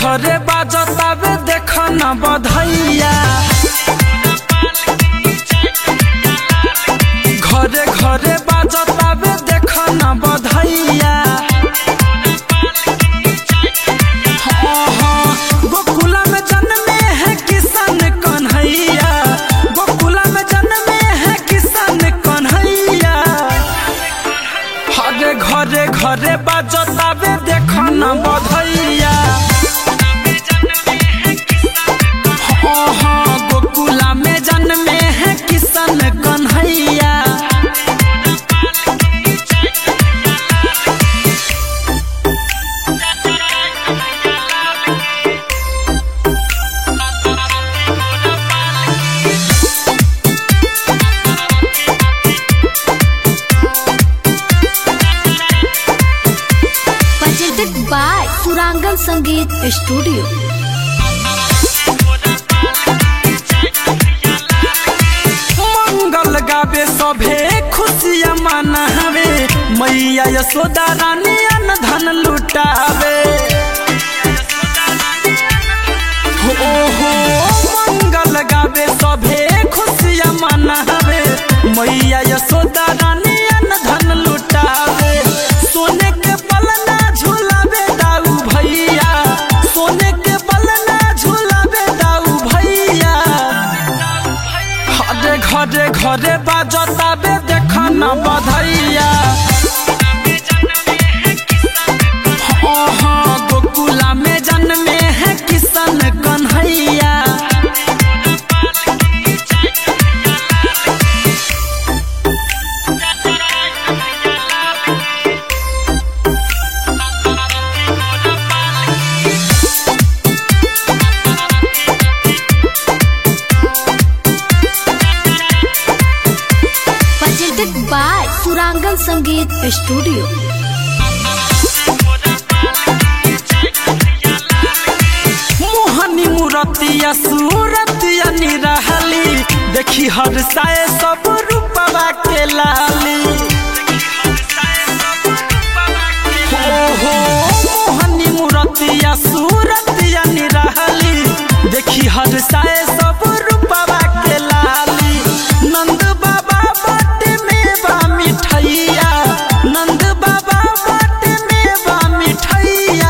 घरे बाजतावे देख न बधैया घरे घरे बाजतावे देख न बधैया हाँ, हाँ, गोकुला में जन्मे है किसान कन्हैया गोकुला में जन्मे है किसान कन्हैया हरे घरे घरे बाजतावे देख न बधैया हाँ, हाँ, गोकुला में जन्मे है किसान Kanhaiya presented by Surangan Sangeet Studio. मंगल गावे सभे खुशिया मनावे मैया यशोदा रानी अन धन लुटावे हो हो मंगल गावे सभे खुशिया मनावे मैया यशोदा रानी अन धन लुटावे सोने के पलना झूलावे दाऊ भैया सोने के पलना झूलावे दाऊ भैया घरे घरे घरे बाजताबे देख न बधैया हाँ हाँ गोकुला में जन्मे है Kishan Kanhaiya Presented by Surangan Sangeet Studio. मोहनी मूरतिया सूरतिया निरहली देखी हर साए सब रूपवा के लाली हो हो मोहनी मूरतिया सूरतिया निरहली देखी हर साए सब रूपवा के लाली नंद बाबा बट में बा मिठैया नंद बाबा बट में बा मिठैया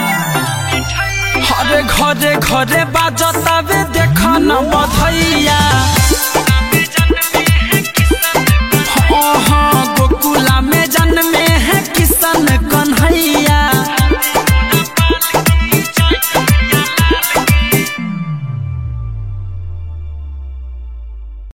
हरे घरे घरे बाजतावे देख न बधैया हाँ हाँ